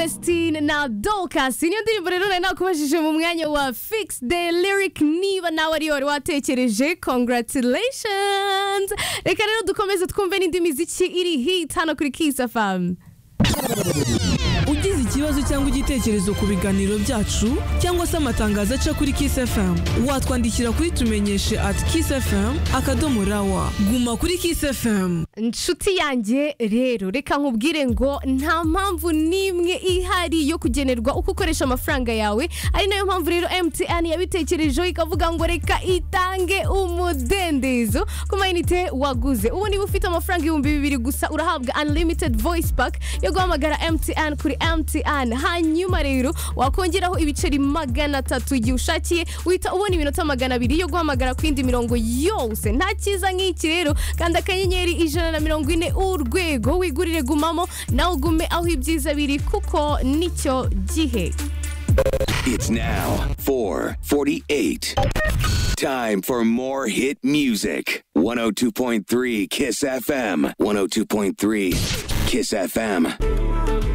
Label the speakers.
Speaker 1: Vestine na Dorcas niyo ndirimbo rero nari nakubajije mu mwanya wa Fix the Lyric niba nawe ari wari watekereje congratulations reka rero dukomeze twumve n'indi miziki iri hit hano kuri Kiss FM
Speaker 2: ugize ikibazo cyangwa igitekerezo ku biganiro byacu cyangwa se amatangazo aca kuri Kiss FM watwandikira kuri tumenyeshe at Kiss FM akadomo rawa guma kuri Kiss FM
Speaker 1: inshuti yanjye rero reka nkubwire ngo nta mpamvu n'imwe ihari yo kugenerwa uko ukoresha amafaranga yawe ari nayo mpamvu rero MTN yabitekerejeho ikavuga ngo reka itange umudendezo ku mayinite waguze ubu niba ufite amafaranga ibihumbi bibiri gusa urahabwa unlimited voice pack yo guhamagara MTN kuri MTN hanyuma rero wakongeraho ibiceri magana atatu igihe ushakiye uhita ubona iminota magana abiri yo guhamagara ku yindi mirongo yose nta cyiza nk'iki rero kandi akanyenyeri ijana na mirongo ine urwego wigurire gumamo nawe ugume aho ibyiza biri kuko nicyo gihe
Speaker 3: It's now 448. Time for more hit music. 102.3 Kiss FM. 102.3 Kiss FM.